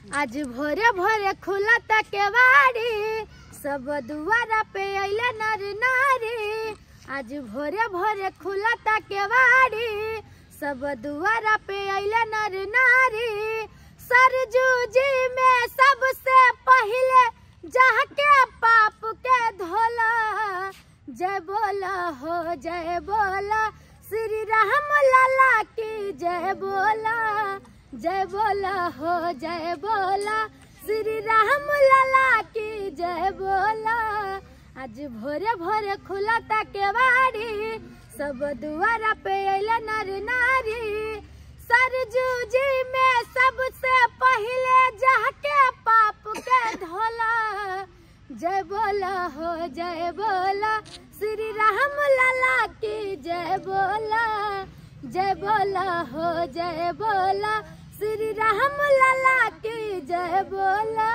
आज भोरे भोरे खुला केवाड़ी सब दुआरा पे अइले नर नारी आज भोरे भोरे खुला केवाड़ी सब दुआरा पे अइले नर नारी सरजू जी में सबसे पहले जाके पाप के धोला जय बोला हो जय बोला श्री राम लाला की जय बोला जय बोला हो जय बोला श्री राम लाला की जय बोला आज भोरे भोरे खुला केवाड़ी सब दुआरा पे अइले नर नारी सरजू जी में सबसे पहले जाके पाप के धोला जय बोला हो जय बोला श्री राम लाला की जय बोला जय बोला हो जय बोला श्री राम लाला की जय बोला